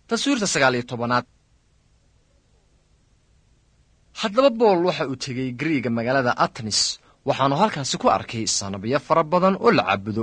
taswiirta sagaal iyo tobanaad haddaba bool waxa uu tegey gariiga magaalada atenis waxaanu halkaasi ku arkay sanabiyo fara badan oo la caabudo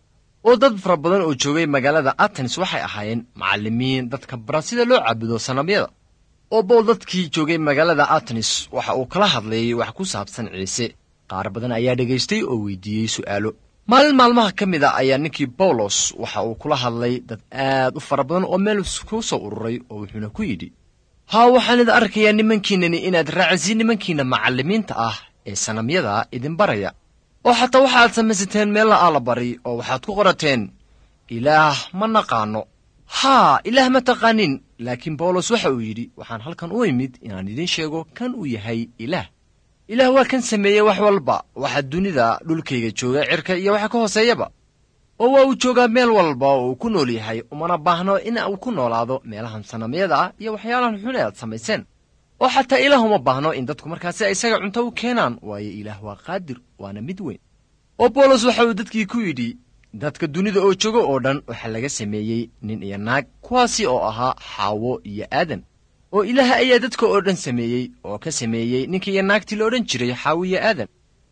oo dad fara badan oo joogay magaalada atenis waxay ahaayeen macallimiin dadka bara sida loo caabudo sanabyada oo bool dadkii joogay magaalada atenis waxa uu kala hadlayay wax ku saabsan ciise qaar badan ayaa dhegaystay oo weydiiyey su'aalo maalin maalmaha ka mid a ayaa ninkii bawlos waxa uu kula hadlay dad aad u fara badan oo meel ku soo ururay oo wuxuuna ku yidhi haa waxaan idin arkayaa nimankiinnani inaad raacisiin nimankiinna macallimiinta ah ee sanamyada idin baraya oo xataa waxaad samaysateen meella allabari oo waxaad ku qorateen ilaah ma naqaanno haa ilaah ma taqaanin laakiin bawlos waxa uu yidhi waxaan halkan u imid inaan idiin sheego kan uu yahay ilaah ilaah waa kan sameeyey wax walba waxa dunida dhulkayga jooga cirka iyo waxa ka hooseeyaba oo waa uu joogaa meel walba oo uu ku nool yahay umana baahno in uu ku noolaado meelahan sanamyada ah iyo waxyaalahan xun ee aad samayseen oo xataa ilaah uma baahno in dadku markaasi isaga cunto u keenaan waayo ilaah waa qaadir waana mid weyn oo bawlos waxa uu dadkii ku yidhi dadka dunida oo jooga oo dhan waxaa laga sameeyey nin iyo naag kuwaasi oo ahaa xaawo iyo aadan oo ilaah ayaa dadka oo dhan sameeyey oo ka sameeyey ninkii iyo naagtii la odhan jiray xaawo iyo aadan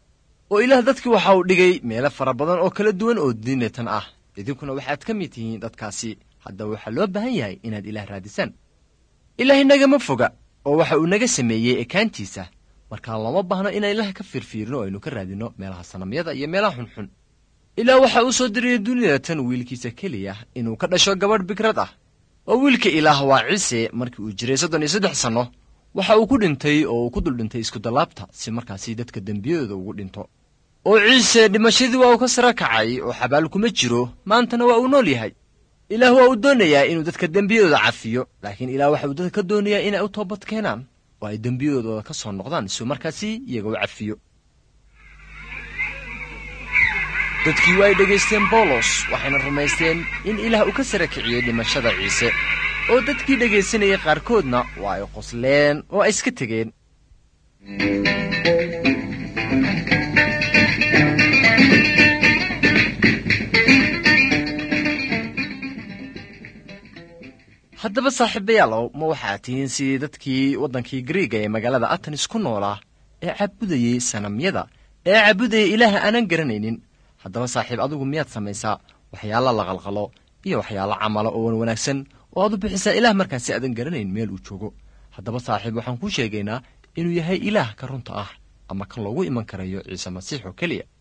oo ilaah dadkii waxa uu dhigay meelo fara badan oo kala duwan oo diinatan ah idinkuna waxaad ka mid tihiin dadkaasi haddaba waxaa loo baahan yahay inaad ilaah raadisaan ilaah inagama foga oo waxa uu naga sameeyey ekaantiisa markaa looma baahno inaan ilaah ka fiirfiirno oo aynu ka raadinno meelaha sanamyada iyo meelaha xunxun ilaah waxa uu soo diriyey dunidatan wiilkiisa keliya inuu ka dhasho gabadh bikrad ah oo wiilka ilaah waa ciise markii uu jiray soddon iyo saddex sanno waxa uu ku dhintay oo uu ku dul dhintay iskudallaabta si markaasi dadka dembiyadooda ugu dhinto oo ciise dhimashadii waa uu ka sara kacay oo xabaal kuma jiro maantana waa uu nool yahay ilaah waa uu doonayaa inuu dadka dembiyadooda cafiyo laakiin ilaah waxa uu dadka ka doonayaa inay u toobad keenaan oo ay dembiyadooda ka soo noqdaan si uu markaasi iyaga u cafiyo dadkii waa ay dhegaysteen bawlos waxayna rumaysteen in ilaah uu ka sara kiciyey dhimashada ciise oo dadkii dhegaysanayay qaarkoodna waa ay qosleen oo ay iska tegeen haddaba saaxiibayaalow ma waxaad tihiin sidii dadkii waddankii gariiga ee magaalada atenis ku noolaa ee caabudayey sanamyada ee caabudayay ilaaha aanan garanaynin haddaba saaxiib adigu miyaad samaysaa waxyaala la qalqalo iyo waxyaalo camala oo wan wanaagsan oo aad u bixisaa ilaah markaasi aadan garanayn meel uu joogo haddaba saaxiib waxaan kuu sheegaynaa inuu yahay ilaah ka runta ah ama kan loogu iman karayo ciise masiix oo keliya